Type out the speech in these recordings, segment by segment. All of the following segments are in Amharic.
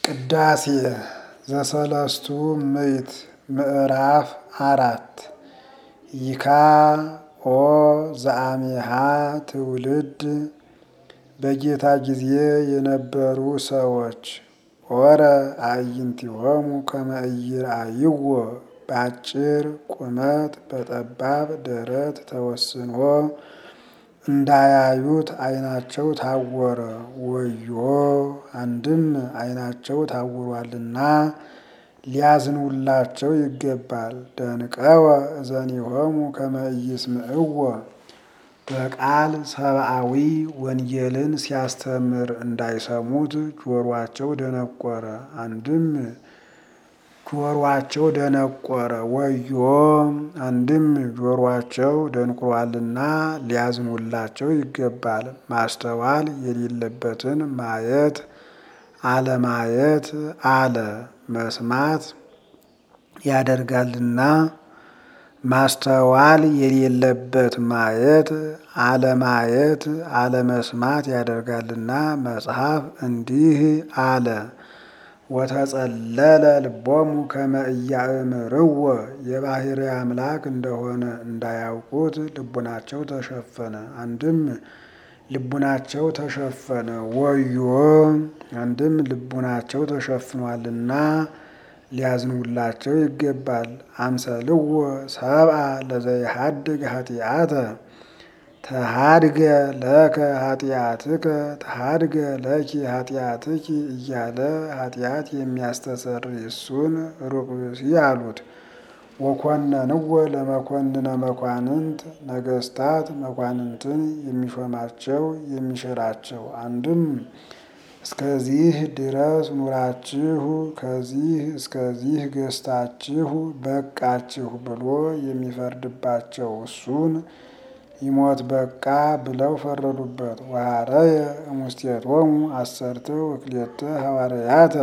ቅዳሴ ዘሰለስቱ ምዕት ምዕራፍ አራት ይካ ኦ ዘአሜሃ ትውልድ በጌታ ጊዜ የነበሩ ሰዎች ኦረ አዕይንቲሆሙ ከመ ኢይርአይዎ በአጭር ቁመት በጠባብ ደረት ተወስኖ እንዳያዩት ዓይናቸው ታወረ። ወዮ አንድም ዓይናቸው ታውሯልና ሊያዝኑላቸው ይገባል። ደንቀወ እዘኒሆሙ ከመ ኢይስምዕዎ በቃል ሰብአዊ ወንጌልን ሲያስተምር እንዳይሰሙት ጆሯቸው ደነቆረ። አንድም ጆሯቸው ደነቆረ ወዮ አንድም ጆሯቸው ደንቁሯልና ሊያዝኑላቸው ይገባል። ማስተዋል የሌለበትን ማየት አለማየት አለ መስማት ያደርጋልና ማስተዋል የሌለበት ማየት አለማየት አለመስማት ያደርጋልና መጽሐፍ እንዲህ አለ። ወተጸለለ ልቦሙ ከመ ኢያእምርዎ የባሕርይ አምላክ እንደሆነ እንዳያውቁት ልቡናቸው ተሸፈነ። አንድም ልቡናቸው ተሸፈነ ወዮ አንድም ልቡናቸው ተሸፍኗልና ሊያዝኑላቸው ይገባል። አምሰልዎ ሰብአ ለዘይሃድግ ኃጢአተ ተሃድገ ለከ ኃጢአትከ ተሃድገ ለኪ ኃጢአትኪ እያለ ኃጢአት የሚያስተሰርይ እሱን ሩቅ ብእሲ አሉት። ወኮነንዎ ለመኮንነ መኳንንት ነገስታት መኳንንትን የሚሾማቸው የሚሽራቸው አንድም እስከዚህ ድረስ ኑራችሁ ከዚህ እስከዚህ ገዝታችሁ በቃችሁ ብሎ የሚፈርድባቸው እሱን ይሞት በቃ ብለው ፈረዱበት። ወሐረየ እሙስቴቶሙ አሰርተ ወክልኤተ ሐዋርያተ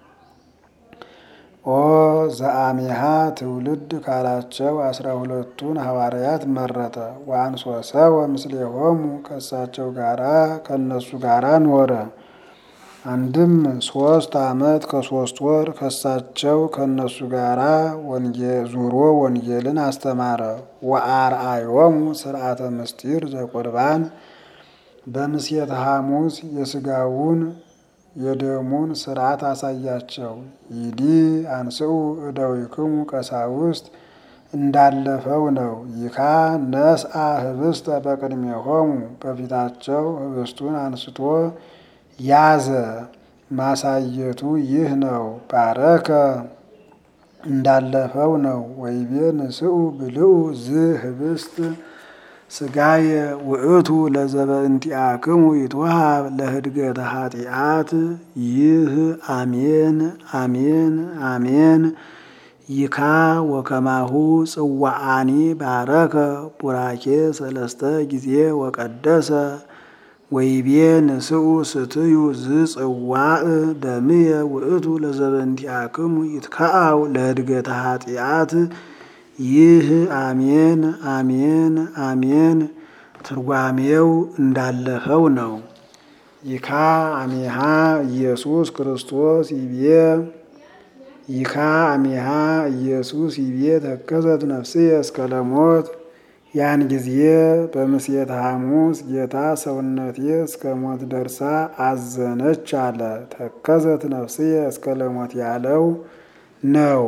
ኦ ዘአሜሃ ትውልድ ካላቸው አስራ ሁለቱን ሐዋርያት መረጠ። ወአንሶ ሰወ ምስሌሆሙ ከእሳቸው ጋራ ከእነሱ ጋራ ኖረ። አንድም ሶስት ዓመት ከሶስት ወር ከሳቸው ከእነሱ ጋራ ዙሮ ወንጌልን አስተማረ። ወአርአዮሙ ስርዓተ ምስጢር ዘቁርባን በምስየተ ሐሙስ የስጋውን የደሙን ስርዓት አሳያቸው። ይዲ አንስኡ እደዊክሙ ቀሳውስት እንዳለፈው ነው። ይካ ነስአ ህብስተ በቅድሜሆሙ በፊታቸው ህብስቱን አንስቶ ያዘ። ማሳየቱ ይህ ነው። ባረከ እንዳለፈው ነው። ወይቤ ንስኡ ብልኡ ዝ ህብስት ስጋየ ውእቱ ለዘበእንቲአክሙ ይትወሃብ ለህድገተ ኃጢአት። ይህ አሜን አሜን አሜን። ይካ ወከማሁ ጽዋአኒ ባረከ ቡራኬ ሰለስተ ጊዜ ወቀደሰ ወይቤ ንስኡ ስትዩ ዝጽዋዕ ደምየ ውእቱ ለዘበእንቲአክሙ ይትከአው ለህድገተ ኃጢአት። ይህ አሜን አሜን አሜን ትርጓሜው እንዳለፈው ነው። ይካ አሜሃ ኢየሱስ ክርስቶስ ይቤ ይካ አሜሃ ኢየሱስ ይቤ ተከዘት ነፍስየ እስከ ለሞት ያን ጊዜ በምስየተ ሐሙስ ጌታ ሰውነቴ እስከ ሞት ደርሳ አዘነች አለ። ተከዘት ነፍስየ እስከ ለሞት ያለው ነው።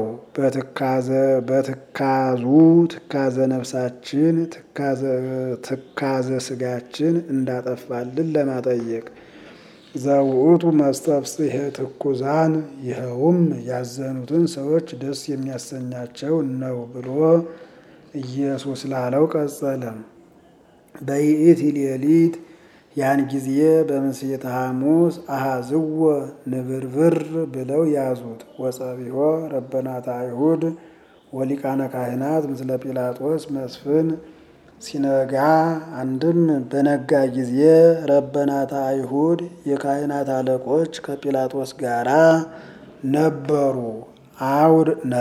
በትካዙ ትካዘ ነፍሳችን ትካዘ ስጋችን እንዳጠፋልን ለማጠየቅ ዘውእቱ መስተፍስሔ ትኩዛን ይኸውም ያዘኑትን ሰዎች ደስ የሚያሰኛቸው ነው ብሎ ኢየሱስ ላለው ቀጸለ። በይእቲ ሌሊት ያን ጊዜ በምስየተ ሐሙስ አሃዝዎ ንብርብር ብለው ያዙት። ወጸቢሖ ረበናተ አይሁድ ወሊቃነ ካህናት ምስለ ጲላጦስ መስፍን ሲነጋ አንድም በነጋ ጊዜ ረበናተ አይሁድ የካህናት አለቆች ከጲላጦስ ጋራ ነበሩ። አውድ ነ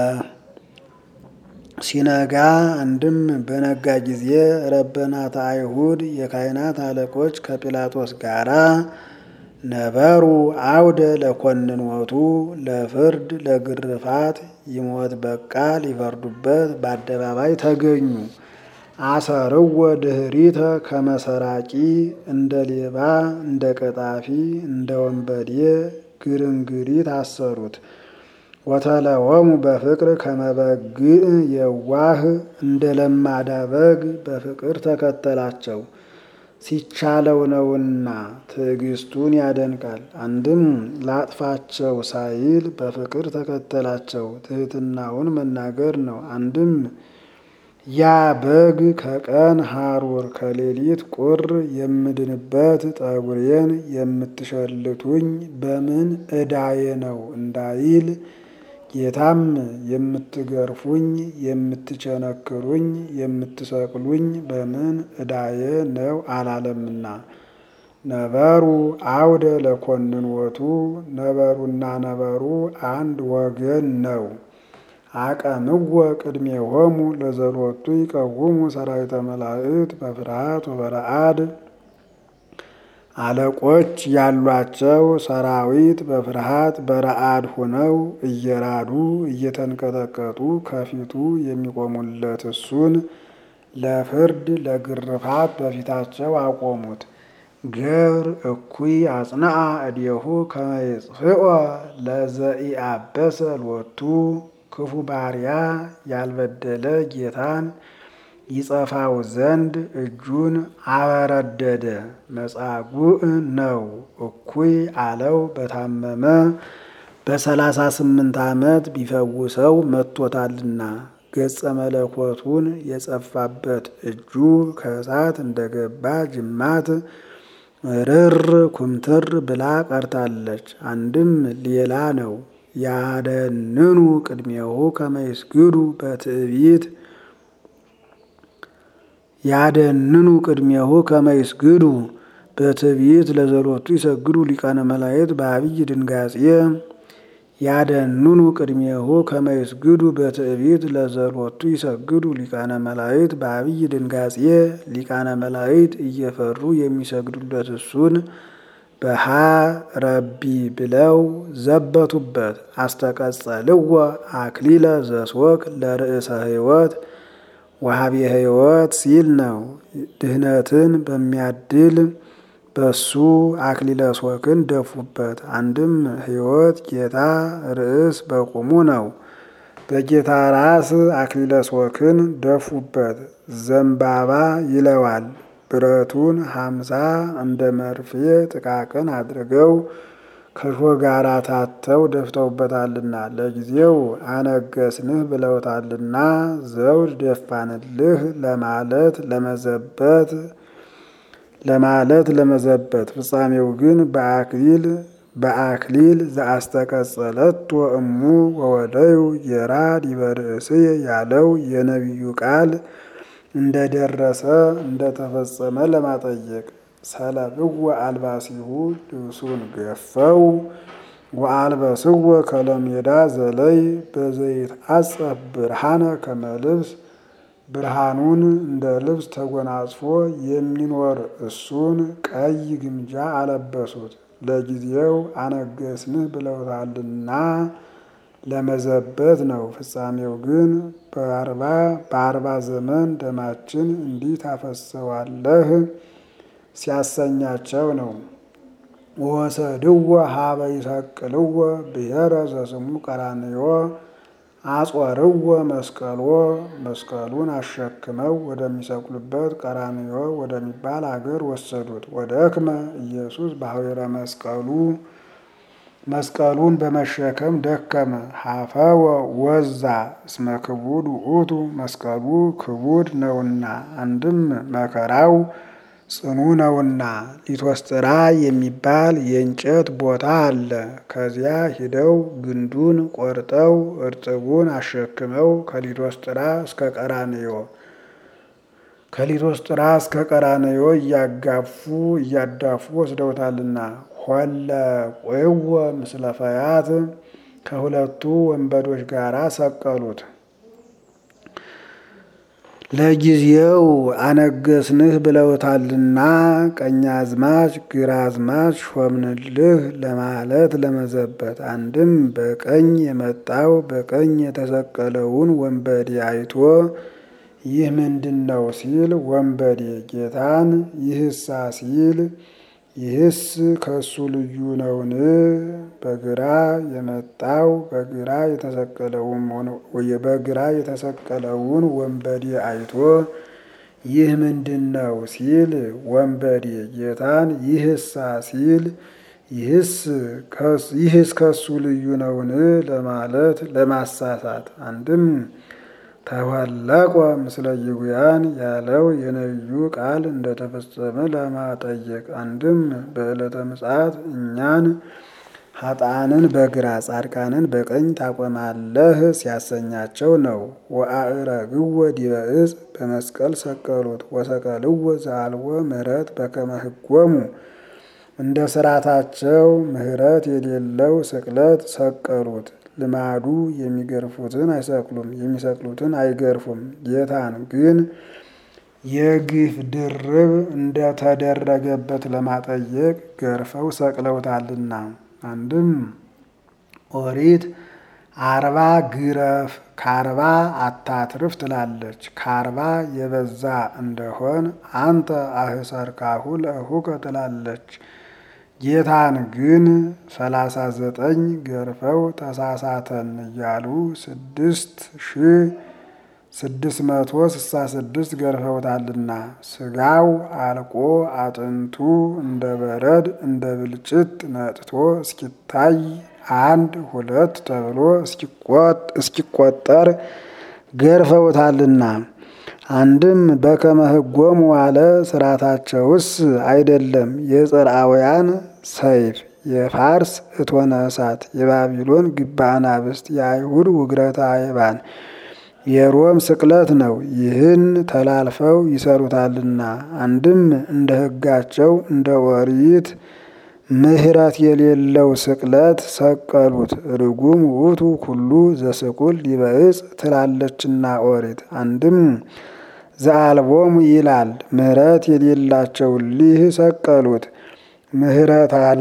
ሲነጋ አንድም በነጋ ጊዜ ረበናተ አይሁድ የካህናት አለቆች ከጲላጦስ ጋራ ነበሩ አውደ ለኮንኖቱ ለፍርድ ለግርፋት ይሞት በቃ ሊፈርዱበት በአደባባይ ተገኙ። አሰርወ ድኅሪተ ከመሰራቂ እንደ ሌባ እንደ ቀጣፊ እንደ ወንበዴ ግርንግሪት አሰሩት። ወተለወሙ በፍቅር ከመበግዕ የዋህ እንደ ለማዳ በግ በፍቅር ተከተላቸው። ሲቻለው ነውና ትዕግስቱን ያደንቃል። አንድም ላጥፋቸው ሳይል በፍቅር ተከተላቸው ትሕትናውን መናገር ነው። አንድም ያ በግ ከቀን ሐሩር ከሌሊት ቁር የምድንበት ጠጉሬን የምትሸልቱኝ በምን ዕዳዬ ነው እንዳይል ጌታም የምትገርፉኝ የምትቸነክሩኝ የምትሰቅሉኝ በምን ዕዳዬ ነው አላለምና። ነበሩ አውደ ለኮንኖቱ ነበሩና ነበሩ አንድ ወገን ነው። አቀምወ ቅድሜሆሙ ለዘሎቱ ይቀውሙ ሰራዊተ መላእክት በፍርሃት ወበረአድ አለቆች ያሏቸው ሰራዊት በፍርሃት በረአድ ሆነው እየራዱ እየተንቀጠቀጡ ከፊቱ የሚቆሙለት እሱን ለፍርድ ለግርፋት በፊታቸው አቆሙት። ገብር እኩይ አጽንዐ እዴሁ ከመ ይጽፍኦ ለዘኢአበሰ ሎቱ ክፉ ባሪያ ያልበደለ ጌታን ይጸፋው ዘንድ እጁን አበረደደ። መጻጉዕ ነው እኩይ አለው በታመመ በሰላሳ ስምንት ዓመት ቢፈውሰው መጥቶታልና ገጸ መለኮቱን የጸፋበት እጁ ከእሳት እንደገባ ጅማት ርር ኩምትር ብላ ቀርታለች። አንድም ሌላ ነው ያደንኑ ቅድሜሁ ከመ ይስግዱ በትዕቢት ያደንኑ ቅድሜሁ ከመ ይስግዱ በትዕቢት ለዘሎቱ ይሰግዱ ሊቃነ መላእክት በአብይ ድንጋጼ ያደንኑ ቅድሜሁ ከመ ይስግዱ በትዕቢት ለዘሎቱ ይሰግዱ ሊቃነ መላእክት በአብይ ድንጋጼ ሊቃነ መላእክት እየፈሩ የሚሰግዱለት እሱን በሃ ረቢ ብለው ዘበቱበት። አስተቀጸልዎ አክሊለ ዘስወክ ለርእሰ ሕይወት ወሃቤ ሕይወት ሲል ነው። ድህነትን በሚያድል በሱ አክሊለ ሶክን ደፉበት። አንድም ሕይወት ጌታ ርዕስ በቁሙ ነው። በጌታ ራስ አክሊለ ሶክን ደፉበት። ዘንባባ ይለዋል። ብረቱን ሀምሳ እንደ መርፌ ጥቃቅን አድርገው ከሾህ ጋር ታተው ደፍተውበታልና ለጊዜው አነገስንህ ብለውታልና ዘውድ ደፋንልህ ለማለት ለመዘበት ለማለት ለመዘበት ፍጻሜው ግን በአክሊል በአክሊል ዘአስተቀጸለት ወእሙ ወወደዩ ጌራ ዲበ ርእስየ ያለው የነቢዩ ቃል እንደደረሰ እንደተፈጸመ ለማጠየቅ ሰለብወ አልባሲሁ ልብሱን ገፈው ወአልበስወ ከለሜዳ ዘለይ በዘይት አጸፍ ብርሃነ ከመልብስ ብርሃኑን እንደ ልብስ ተጎናጽፎ የሚኖር እሱን ቀይ ግምጃ አለበሱት። ለጊዜው አነገስንህ ብለውታልና ለመዘበት ነው። ፍጻሜው ግን በአርባ በአርባ ዘመን ደማችን እንዲህ ታፈሰዋለህ ሲያሰኛቸው ነው። ወሰድዎ ሀበ ይሰቅልዎ ብሔረ ዘስሙ ቀራንዮ አጾርዎ መስቀልዎ መስቀሉን አሸክመው ወደሚሰቅሉበት ቀራንዮ ወደሚባል አገር ወሰዱት። ወደክመ ኢየሱስ በሐዊረ መስቀሉ መስቀሉን በመሸከም ደከመ። ሀፈወ ወዛ እስመ ክቡድ ውእቱ መስቀሉ ክቡድ ነውና፣ አንድም መከራው ጽኑ ነውና። ሊቶስጥራ የሚባል የእንጨት ቦታ አለ። ከዚያ ሂደው ግንዱን ቆርጠው እርጥቡን አሸክመው ከሊቶስጥራ እስከ ቀራንዮ ከሊቶስጥራ እስከ ቀራንዮ እያጋፉ እያዳፉ ወስደውታልና ሆለ ቆይወ ምስለ ፈያት ከሁለቱ ወንበዶች ጋር ሰቀሉት። ለጊዜው አነገስንህ ብለውታልና ቀኛዝማች ግራዝማች ሾምንልህ ለማለት ለመዘበት። አንድም በቀኝ የመጣው በቀኝ የተሰቀለውን ወንበዴ አይቶ ይህ ምንድን ነው ሲል ወንበዴ ጌታን ይህሳ ሲል ይህስ ከሱ ልዩ ነውን? በግራ የመጣው በግራ የተሰቀለውን በግራ የተሰቀለውን ወንበዴ አይቶ ይህ ምንድን ነው ሲል ወንበዴ ጌታን ይህሳ ሲል ይህስ ከሱ ልዩ ነውን? ለማለት ለማሳሳት አንድም ተወለቆ ምስለ ይጉያን ያለው የነቢዩ ቃል እንደተፈጸመ ለማጠየቅ አንድም በዕለተ ምጽአት እኛን ኃጥአንን በግራ ጻድቃንን በቀኝ ታቆማለህ ሲያሰኛቸው ነው። ወአዕረግዎ ዲበ ዕፅ በመስቀል ሰቀሉት ወሰቀልዎ ዘአልቦ ምሕረት በከመ ሕጎሙ እንደ ስርዓታቸው ምሕረት የሌለው ስቅለት ሰቀሉት። ልማዱ የሚገርፉትን አይሰቅሉም፣ የሚሰቅሉትን አይገርፉም። ጌታን ግን የግፍ ድርብ እንደተደረገበት ለማጠየቅ ገርፈው ሰቅለውታልና። አንድም ኦሪት አርባ ግረፍ ከአርባ አታትርፍ ትላለች። ከአርባ የበዛ እንደሆን አንተ አህሰርካሁ ለእሁከ ትላለች። ጌታን ግን ሰላሳ ዘጠኝ ገርፈው ተሳሳተን እያሉ ስድስት ሺህ ስድስት መቶ ስልሳ ስድስት ገርፈውታልና ስጋው አልቆ አጥንቱ እንደ በረድ እንደ ብልጭት ነጥቶ እስኪታይ አንድ ሁለት ተብሎ እስኪቆጠር ገርፈውታልና። አንድም በከመ ሕጎሙ ዋለ ስርዓታቸውስ አይደለም። የጽርአውያን ሰይፍ፣ የፋርስ እቶነ እሳት፣ የባቢሎን ግባ አናብስት፣ የአይሁድ ውግረተ አይባን፣ የሮም ስቅለት ነው። ይህን ተላልፈው ይሰሩታልና። አንድም እንደ ሕጋቸው እንደ ኦሪት ምሕረት የሌለው ስቅለት ሰቀሉት። ርጉም ውእቱ ኩሉ ዘስቁል ዲበ ዕፅ ትላለችና ኦሪት። አንድም ዘአልቦሙ ይላል ምሕረት የሌላቸው ሊህ ሰቀሉት። ምሕረት አለ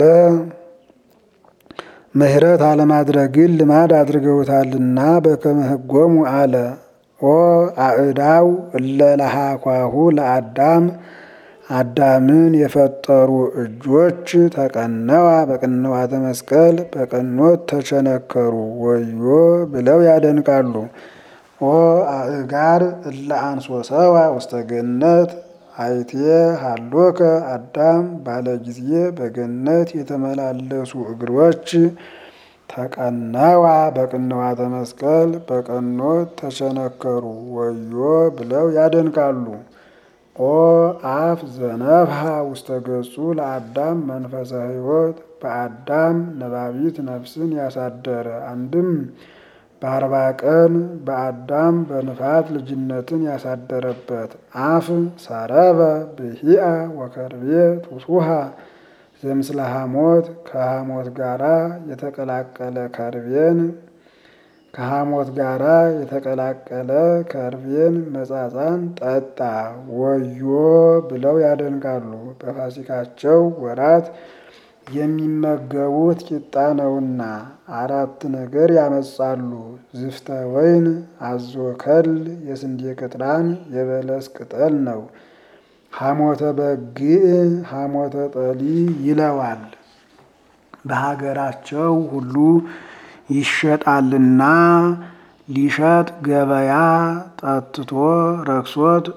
ምሕረት አለማድረግን ልማድ አድርገውታልና በከመ ሕጎሙ አለ። ኦ አእዳው እለ ለሃኳሁ ለአዳም አዳምን የፈጠሩ እጆች ተቀነዋ በቅንዋተ መስቀል በቀኖት ተቸነከሩ ወዮ ብለው ያደንቃሉ። ኦ አእጋር እለ አንሶሰዋ ውስተ ገነት አይቴ ሃሎከ አዳም ባለ ጊዜ በገነት የተመላለሱ እግሮች ተቀነዋ በቅንዋተ መስቀል በቀኖት ተቸነከሩ ወዮ ብለው ያደንቃሉ። ኦ አፍ ዘነፍሐ ውስተ ገጹ ለአዳም መንፈሰ ሕይወት በአዳም ነባቢት ነፍስን ያሳደረ አንድም በአርባ ቀን በአዳም በንፋት ልጅነትን ያሳደረበት አፍ ሰረበ ብሂአ ወከርቤ ቱሱሃ ዘምስለ ሐሞት ከሐሞት ጋራ የተቀላቀለ ከርቤን ከሐሞት ጋራ የተቀላቀለ ከርቤን መጻጻን ጠጣ ወዮ ብለው ያደንቃሉ። በፋሲካቸው ወራት የሚመገቡት ቂጣ ነውና አራት ነገር ያመጻሉ። ዝፍተ ወይን፣ አዞ ከል፣ የስንዴ ቅጥራን፣ የበለስ ቅጠል ነው። ሐሞተ በግዕ ሐሞተ ጠሊ ይለዋል። በሀገራቸው ሁሉ ይሸጣልና ሊሸጥ ገበያ ጠጥቶ ረክሶት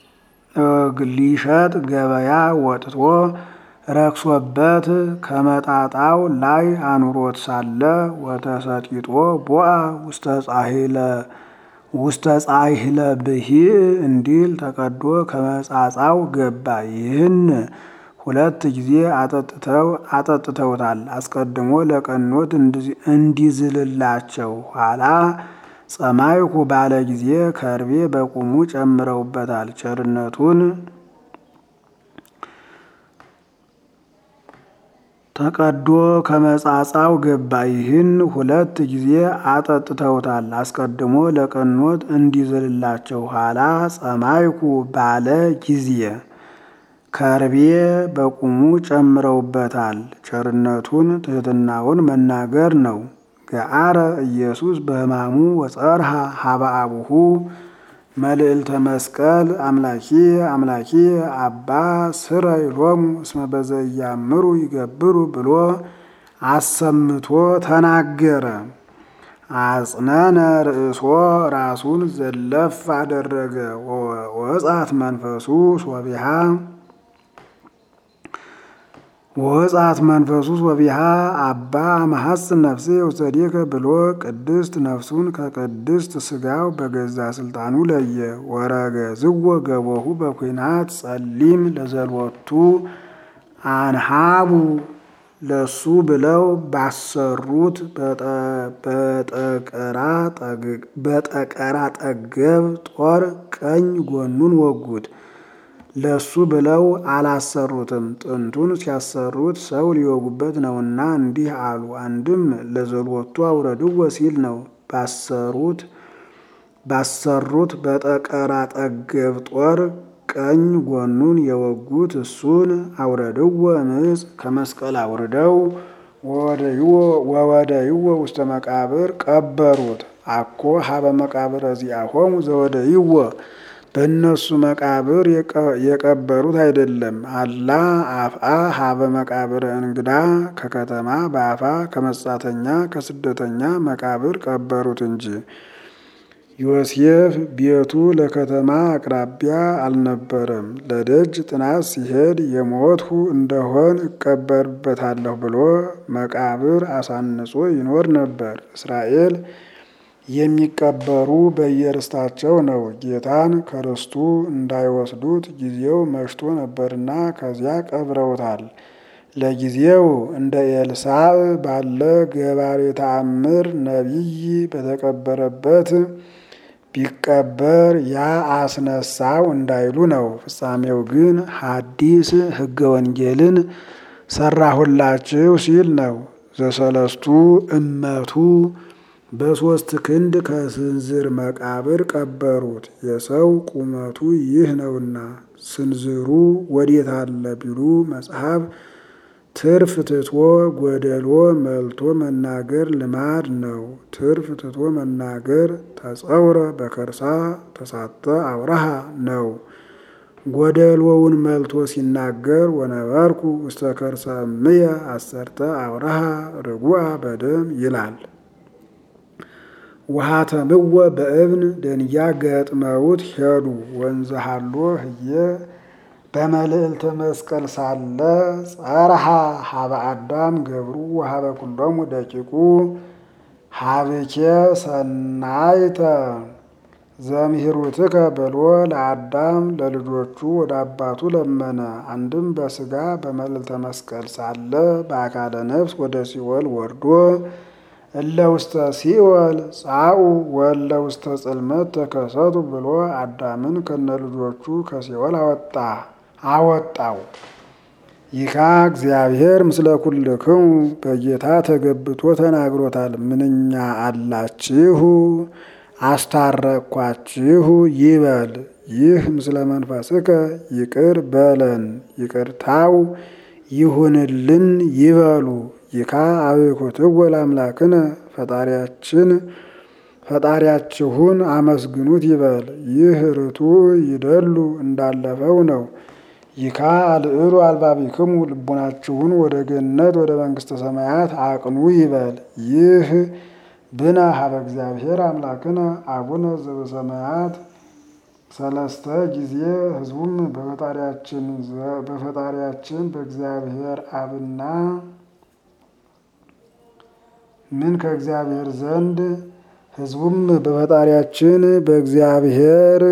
ሊሸጥ ገበያ ወጥቶ ረክሶበት ከመጣጣው ላይ አኑሮት ሳለ ወተሰጢጦ ቦአ ውስተ ጻሂለ ውስተ ጻሂለ ብሂዕ እንዲል ተቀዶ ከመጻጻው ገባ። ይህን ሁለት ጊዜ አጠጥተው አጠጥተውታል። አስቀድሞ ለቀኖት እንዲዝልላቸው ኋላ ጸማይኩ ባለ ጊዜ ከርቤ በቁሙ ጨምረውበታል። ቸርነቱን ተቀዶ ከመጻጻው ገባ። ይህን ሁለት ጊዜ አጠጥተውታል። አስቀድሞ ለቀኖት እንዲዝልላቸው ኋላ ጸማይኩ ባለ ጊዜ ከርቤ በቁሙ ጨምረውበታል። ቸርነቱን ትሕትናውን መናገር ነው። ገአረ ኢየሱስ በሕማሙ ወጸርሃ ሀበ አቡሁ መልዕልተ መስቀል አምላኪ አምላኪ አባ ስረይ ሎሙ እስመ በዘያምሩ ይገብሩ ብሎ አሰምቶ ተናገረ። አጽነነ ርእሶ ራሱን ዘለፍ አደረገ። ወጻት መንፈሱ ሶቢሃ ወጻት መንፈሱ ሶቢሃ አባ መሐጽን ነፍሴ ውሰዴከ ብሎ ቅድስት ነፍሱን ከቅድስት ስጋው በገዛ ስልጣኑ ለየ። ወረገ ዝወ ገቦሁ በኩናት ጸሊም ለዘልወቱ አንሃቡ ለሱ ብለው ባሰሩት በጠቀራ ጠገብ ጦር ቀኝ ጎኑን ወጉት። ለሱ ብለው አላሰሩትም። ጥንቱን ሲያሰሩት ሰው ሊወጉበት ነውና እንዲህ አሉ። አንድም ለዘልወቱ አውረድዎ ሲል ነው። ባሰሩት ባሰሩት በጠቀራ ጠገብ ጦር ቀኝ ጎኑን የወጉት እሱን አውረድዎ እምፅ ከመስቀል አውርደው ወወደይዎ ውስተ መቃብር ቀበሩት። አኮ ሀበ መቃብር እዚአሆሙ ዘወደይዎ በእነሱ መቃብር የቀበሩት አይደለም። አላ አፍአ ሀበ መቃብር እንግዳ ከከተማ በአፋ ከመጻተኛ ከስደተኛ መቃብር ቀበሩት እንጂ። ዮሴፍ ቤቱ ለከተማ አቅራቢያ አልነበረም። ለደጅ ጥናት ሲሄድ የሞትሁ እንደሆን እቀበርበታለሁ ብሎ መቃብር አሳንጾ ይኖር ነበር። እስራኤል የሚቀበሩ በየርስታቸው ነው። ጌታን ከርስቱ እንዳይወስዱት ጊዜው መሽቶ ነበርና ከዚያ ቀብረውታል። ለጊዜው እንደ ኤልሳዕ ባለ ገባሬ ተአምር ነቢይ በተቀበረበት ቢቀበር ያ አስነሳው እንዳይሉ ነው። ፍጻሜው ግን ሐዲስ ሕገ ወንጌልን ሰራሁላችሁ ሲል ነው። ዘሰለስቱ እመቱ በሦስት ክንድ ከስንዝር መቃብር ቀበሩት። የሰው ቁመቱ ይህ ነውና ስንዝሩ ወዴት አለ ቢሉ መጽሐፍ ትርፍ ትቶ ጎደሎ መልቶ መናገር ልማድ ነው። ትርፍ ትቶ መናገር ተጸውረ በከርሳ ተሳተ አውራሃ ነው። ጎደሎውን መልቶ ሲናገር ወነበርኩ ውስተ ከርሰ እምየ አሰርተ አውራሃ ርጉአ በደም ይላል። ውሃተምወ በእብን ደንጊያ ገጥመውት ሄዱ። ወንዘ ሀሎ ህየ በመልዕልተ መስቀል ሳለ ጸርሃ ሀበ አዳም ገብሩ ወሀበ ኩሎሙ ደቂቁ ሀብኬ ሰናይተ ዘምሂሩትከ ብሎ ለአዳም ለልጆቹ ወደ አባቱ ለመነ። አንድም በስጋ በመልዕልተ መስቀል ሳለ በአካለ ነፍስ ወደ ሲኦል ወርዶ እለ ውስተ ሲኦል ጻኡ ወእለ ውስተ ጽልመት ተከሰቱ ብሎ አዳምን ከነ ልጆቹ ከሲኦል አወጣ አወጣው። ይካ እግዚአብሔር ምስለ ኩልክሙ በጌታ ተገብቶ ተናግሮታል። ምንኛ አላችሁ አስታረቅኳችሁ ይበል። ይህ ምስለ መንፈስከ ይቅር በለን ይቅርታው ይሁንልን ይበሉ። ይካ አብኩትወ ለአምላክነ ፈጣሪያችን ፈጣሪያችሁን አመስግኑት ይበል። ይህ ርቱ ይደሉ እንዳለፈው ነው። ይካ አልዕሉ አልባቢክሙ ልቡናችሁን ወደ ገነት ወደ መንግሥተ ሰማያት አቅኑ ይበል። ይህ ብነ ሀበ እግዚአብሔር አምላክነ አቡነ ዘበሰማያት ሰለስተ ጊዜ ሕዝቡም በፈጣሪያችን በፈጣሪያችን በእግዚአብሔር አብና ምን ከእግዚአብሔር ዘንድ ሕዝቡም በፈጣሪያችን በእግዚአብሔር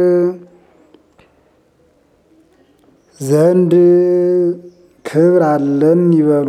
ዘንድ ክብር አለን ይበሉ።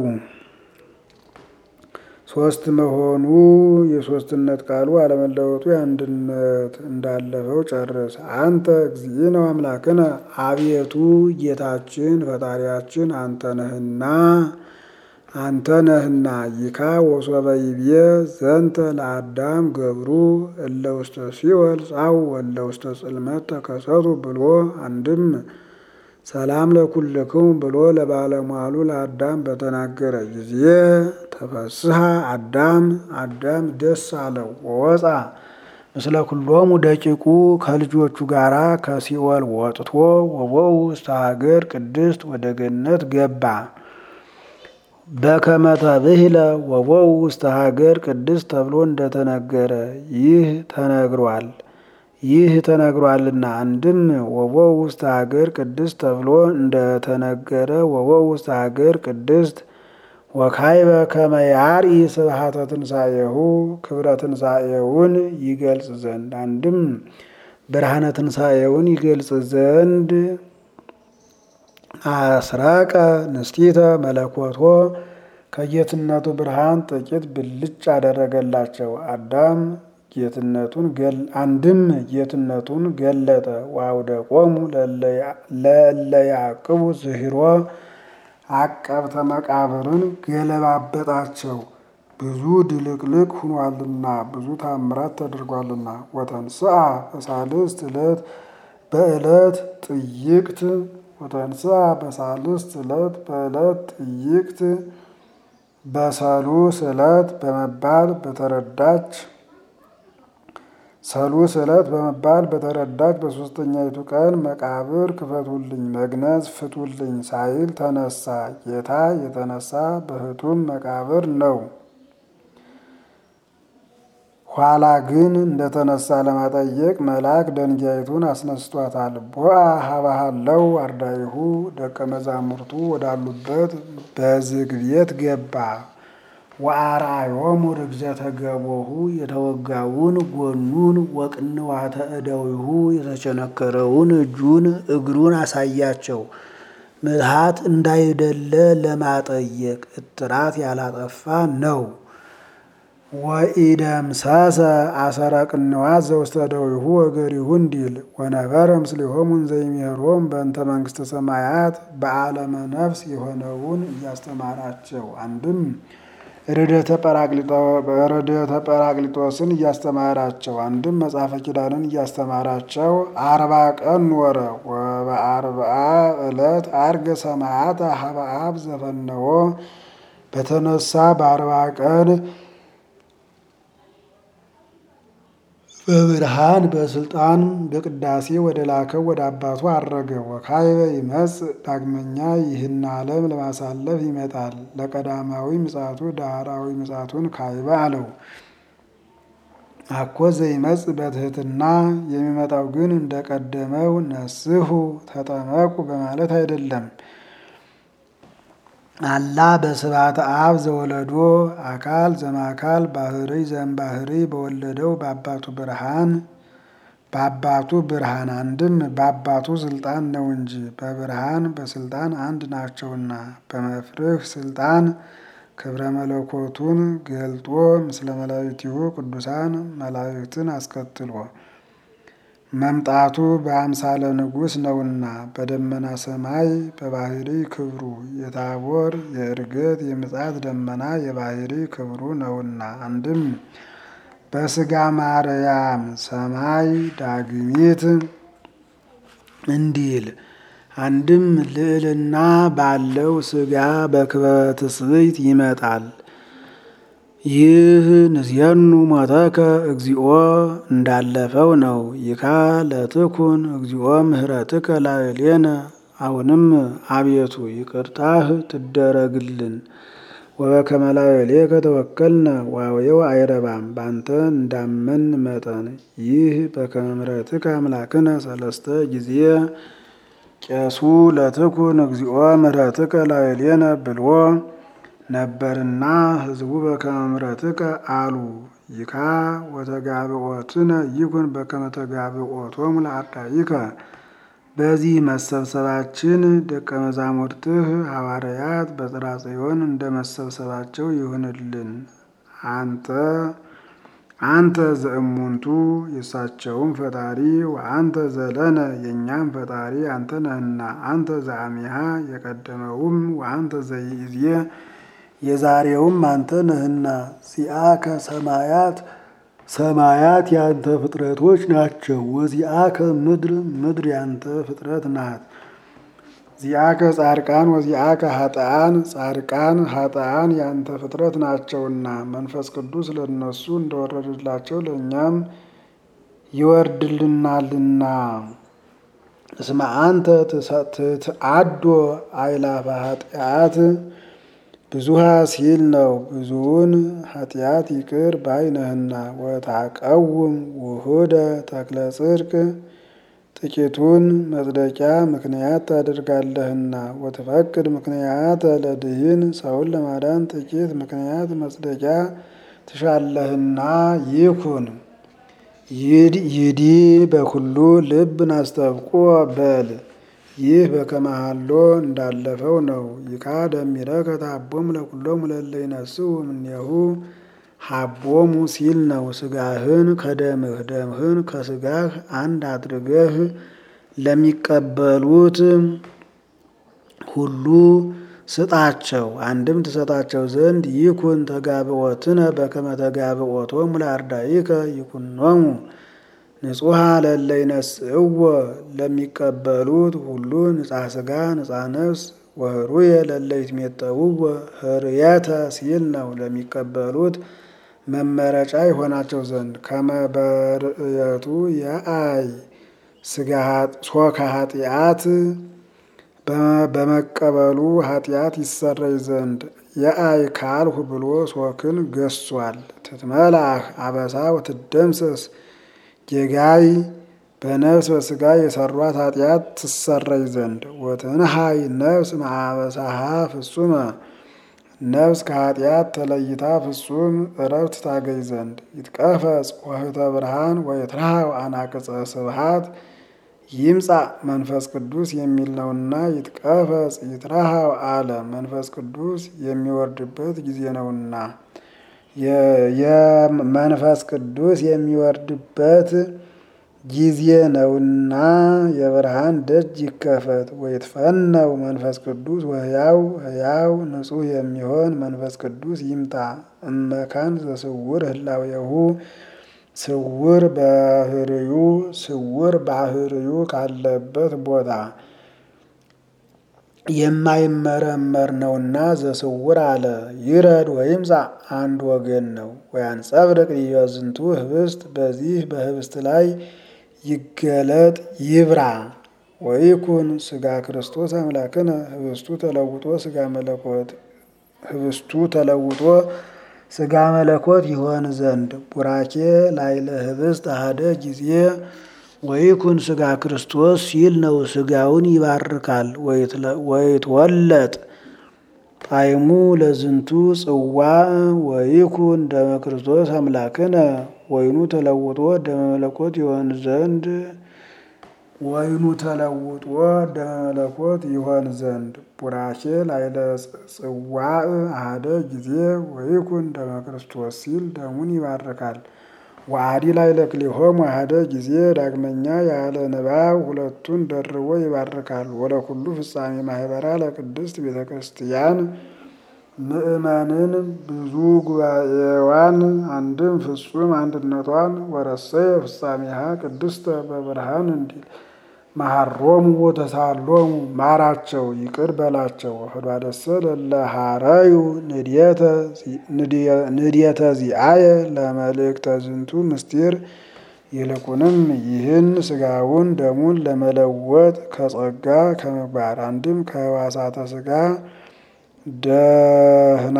ሶስት መሆኑ የሶስትነት ቃሉ አለመለወጡ የአንድነት እንዳለፈው ጨርስ። አንተ እግዚእነ አምላክነ አቤቱ ጌታችን ፈጣሪያችን አንተ ነህና አንተ ነህና ይካ ወሶበ ይቤ ዘንተ ለአዳም ገብሩ እለ ውስተ ሲኦል ጻው ወለ ውስተ ጽልመት ተከሰቱ ብሎ አንድም ሰላም ለኩልክሙ ብሎ ለባለሟሉ ለአዳም በተናገረ ጊዜ ተፈስሐ አዳም አዳም ደስ አለው ወወፃ ምስለ ኩሎሙ ደቂቁ ከልጆቹ ጋር ከሲኦል ወጥቶ ወበው ውስተ ሀገር ቅድስት ወደ ገነት ገባ። በከመ ተብሂለ ወበው ውስተ ሀገር ቅድስት ተብሎ እንደተነገረ ይህ ተነግሯል። ይህ ተነግሯልና አንድም ወበው ውስተ ሀገር ቅድስት ተብሎ እንደተነገረ ወበው ውስተ ሀገር ቅድስት ወካይበ ከመ ያርኢ ስብሐተ ትንሣኤሁ ክብረ ትንሣኤውን ይገልጽ ዘንድ አንድም ብርሃነ ትንሣኤውን ይገልጽ ዘንድ አስረቀ ንስቲተ መለኮቶ ከጌትነቱ ብርሃን ጥቂት ብልጭ አደረገላቸው። አዳም ጌትነቱን አንድም ጌትነቱን ገለጠ። ዋውደ ቆሙ ለእለ ያዕቅቡ ዝሂሮ አቀብተ መቃብርን ገለባበጣቸው። ብዙ ድልቅልቅ ሁኗልና ብዙ ታምራት ተደርጓልና። ወተንስአ በሳልስት ዕለት በዕለት ጥይቅት ወተንስአ በሳልስት ዕለት በዕለት ጥይቅት በሰሉስ ዕለት በመባል በተረዳች ሰሉስ ዕለት በመባል በተረዳች በሦስተኛይቱ ቀን መቃብር ክፈቱልኝ፣ መግነዝ ፍቱልኝ ሳይል ተነሳ። ጌታ የተነሳ በሕቱም መቃብር ነው። ኋላ ግን እንደተነሳ ለማጠየቅ መልአክ ደንጊያይቱን አስነስቷታል። ቦአ ሀባሃለው አርዳይሁ ደቀ መዛሙርቱ ወዳሉበት በዝግ ቤት ገባ። ወአርአዮሙ ርግዘተ ገቦሁ የተወጋውን ጎኑን ወቅንዋተ እደዊሁ የተቸነከረውን እጁን እግሩን አሳያቸው። ምትሃት እንዳይደለ ለማጠየቅ እጥራት ያላጠፋ ነው። ወኢደምሰሰ አሰረ ቅንዋት ዘውስተ እደዊሁ ወገሪሁ እንዲል ወነበረ ምስሌሆሙ እንዘይሜሮም በእንተ መንግሥተ ሰማያት በዓለመ ነፍስ የሆነውን እያስተማራቸው አንድም ረድኤተ ጰራቅሊጦስን እያስተማራቸው አንድም መጽሐፈ ኪዳንን እያስተማራቸው አርባ ቀን ኖረ። ወበአርብዓ ዕለት አርገ ሰማያተ ሀበ አብ ዘፈነወ በተነሳ በአርባ ቀን በብርሃን በስልጣን በቅዳሴ ወደ ላከው ወደ አባቱ አረገ። ወካይበ ይመጽእ ዳግመኛ ይህን ዓለም ለማሳለፍ ይመጣል። ለቀዳማዊ ምጽአቱ ዳህራዊ ምጽአቱን ካይበ አለው። አኮ ዘይመጽእ በትሕትና የሚመጣው ግን እንደቀደመው ነስሑ ተጠመቁ በማለት አይደለም። አላ በስብሐተ አብ ዘወለዶ አካል ዘማካል ባህሪ ዘእምባህሪ በወለደው በአባቱ ብርሃን በአባቱ ብርሃን አንድም በአባቱ ስልጣን ነው እንጂ በብርሃን በስልጣን አንድ ናቸውና በመፍርህ ስልጣን ክብረ መለኮቱን ገልጦ ምስለ መላእክቲሁ ቅዱሳን መላእክትን አስከትሎ መምጣቱ በአምሳለ ንጉሥ ነውና በደመና ሰማይ በባህሪ ክብሩ የታቦር የእርገት የምጽአት ደመና የባህሪ ክብሩ ነውና አንድም በስጋ ማርያም ሰማይ ዳግሚት እንዲል አንድም ልዕልና ባለው ስጋ በክበበ ትስብእት ይመጣል። ይህ ንስየኑ ሞተከ እግዚኦ እንዳለፈው ነው። ይካ ለትኩን እግዚኦ ምህረትከ ላዕሌነ አሁንም አቤቱ ይቅርታህ ትደረግልን። ወበከመ ላዕሌከ ተወከልነ ዋዌው አይረባም ባንተ እንዳመን መጠን ይህ በከመ ምሕረትከ አምላክነ ሰለስተ ጊዜ ቄሱ ለትኩን እግዚኦ ምህረትከ ላዕሌነ ብሎ ነበርና ሕዝቡ በከመ ምሕረትከ አሉ። ይካ ወተጋብኦትነ ይኩን በከመ ተጋብኦቶሙ ለአርዳኢከ በዚህ መሰብሰባችን ደቀ መዛሙርትህ ሐዋርያት በጽርሐ ጽዮን እንደ መሰብሰባቸው ይሁንልን። አንተ አንተ ዘእሙንቱ የእሳቸውም ፈጣሪ ወአንተ ዘለነ የእኛም ፈጣሪ አንተ ነህና አንተ ዘአሚሃ የቀደመውም ወአንተ ዘይእዜ የዛሬውም አንተ ነህና ዚአከ ሰማያት ሰማያት ያንተ ፍጥረቶች ናቸው። ወዚአከ ምድር ምድር ያንተ ፍጥረት ናት። ዚአከ ጻድቃን ወዚአከ ሀጥአን ጻድቃን ሀጥአን ያንተ ፍጥረት ናቸውና መንፈስ ቅዱስ ለእነሱ እንደወረደላቸው ለእኛም ይወርድልናልና። እስመ አንተ ትትአዶ አይላፈ ኃጢአት ብዙሃ ሲል ነው። ብዙውን ኃጢአት ይቅር ባይነህና ወታቀውም ውሁደ ተክለ ጽድቅ ጥቂቱን መጽደቂያ ምክንያት ታደርጋለህና ወትፈቅድ ምክንያት ለድህን ሰውን ለማዳን ጥቂት ምክንያት መጽደቂያ ትሻለህና ይኩን ይዲ በኩሉ ልብ ናስተብቆ በል ይህ በከመሃሎ እንዳለፈው ነው። ይካ ደሚረከ ታቦሙ ለኩሎሙ ለእለ ይነስኡ እምኔሁ ሀቦሙ ሲል ነው። ስጋህን ከደምህ ደምህን ከስጋህ አንድ አድርገህ ለሚቀበሉት ሁሉ ስጣቸው። አንድም ትሰጣቸው ዘንድ ይኩን ተጋብኦትነ በከመ ተጋብኦቶሙ ለአርዳኢከ ይኩኖሙ ንጹሐ ለእለ ይነስእዎ ለሚቀበሉት ሁሉ ንጻ ስጋ ንጻ ነፍስ ወህሩየ ለእለ ይትሜጠውዎ ህርየተ ሲል ነው። ለሚቀበሉት መመረጫ ይሆናቸው ዘንድ ከመበርእየቱ የአይ ስጋ ሶከ ኃጢአት በመቀበሉ ኃጢአት ይሰረይ ዘንድ የአይ ካልሁ ብሎ ሶክን ገሷል። ትትመላህ አበሳ ወትደምሰስ ጌጋይ በነፍስ በስጋ የሰሯት ኃጢአት ትሰረይ ዘንድ ወትንሃይ ነፍስ ማዕበሳሃ ፍጹመ ነፍስ ከኃጢአት ተለይታ ፍጹም እረፍት ታገኝ ዘንድ ይትቀፈጽ ወህተ ብርሃን ወይትርሃው አናቅጸ ስብሃት ይምጻእ መንፈስ ቅዱስ የሚል ነውና ይትቀፈጽ ይትርሃው አለ። መንፈስ ቅዱስ የሚወርድበት ጊዜ ነውና የመንፈስ ቅዱስ የሚወርድበት ጊዜ ነውና የብርሃን ደጅ ይከፈት። ወይትፈነው መንፈስ ቅዱስ ወህያው ህያው ንጹሕ የሚሆን መንፈስ ቅዱስ ይምጣ። እመካን ዘስውር ህላዌሁ ስውር ባህርዩ ስውር ባህርዩ ካለበት ቦታ የማይመረመር ነውና ዘስውር አለ። ይረድ ወይምጻ አንድ ወገን ነው። ወያንጸብርቅ ይበዝንቱ ህብስት በዚህ በህብስት ላይ ይገለጥ ይብራ። ወይኩን ስጋ ክርስቶስ አምላክነ ህብስቱ ተለውጦ ስጋ መለኮት ህብስቱ ተለውጦ ስጋ መለኮት ይሆን ዘንድ ቡራኬ ላይለ ህብስት አሐደ ጊዜ ወይኩን ስጋ ክርስቶስ ሲል ነው። ስጋውን ይባርካል። ወይትወለጥ ጣዕሙ ለዝንቱ ጽዋ ወይኩን ደመ ክርስቶስ አምላክነ ወይኑ ተለውጦ ደመ መለኮት ይሆን ዘንድ ወይኑ ተለውጦ ደመ መለኮት ይሆን ዘንድ ቡራኬ ላይለ ጽዋዕ አሐደ ጊዜ ወይኩን ደመ ክርስቶስ ሲል ደሙን ይባርካል። ወአዲ ላይለ ክልኤሆሙ አሐደ ጊዜ ዳግመኛ ያለ ንባብ ሁለቱን ደርቦ ይባርካል። ወለኩሉ ፍጻሜ ማህበራ ለቅድስት ቤተ ክርስቲያን ምእመንን ብዙ ጉባኤዋን አንድም ፍጹም አንድነቷን ወረሰየ ፍጻሜሃ ቅድስተ በብርሃን እንዲል መሐሮሙ ወተሳሎሙ ማራቸው ይቅር በላቸው። ህዷደሰ ለለ ሀረዩ ንድየተ ዚአየ ለመልእክተ ዝንቱ ምስጢር ይልቁንም ይህን ስጋውን ደሙን ለመለወጥ ከጸጋ ከምግባር አንድም ከህዋሳተ ስጋ ደህና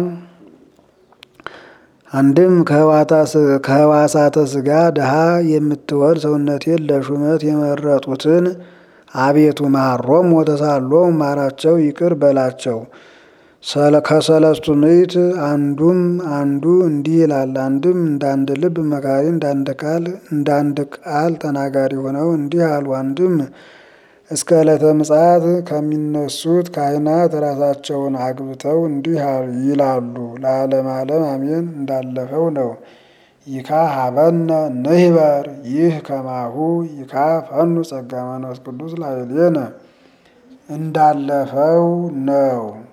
አንድም ከህዋሳተ ስጋ ድሃ የምትወድ ሰውነቴን ለሹመት የመረጡትን አቤቱ መሐሮሙ ወተሳሎሙ ማራቸው ይቅር በላቸው። ከሰለስቱ ምዕት አንዱም አንዱ እንዲህ ይላል። አንድም እንዳንድ ልብ መካሪ እንዳንድ ቃል እንዳንድ ቃል ተናጋሪ ሆነው እንዲህ አሉ። አንድም እስከ ዕለተ ምጽአት ከሚነሱት ካህናት ራሳቸውን አግብተው እንዲህ ይላሉ። ለዓለም ዓለም አሜን እንዳለፈው ነው። ይካ ሀበነ ንህበር ይህ ከማሁ ይካ ፈኑ ጸጋ መንፈስ ቅዱስ ላዕሌነ እንዳለፈው ነው።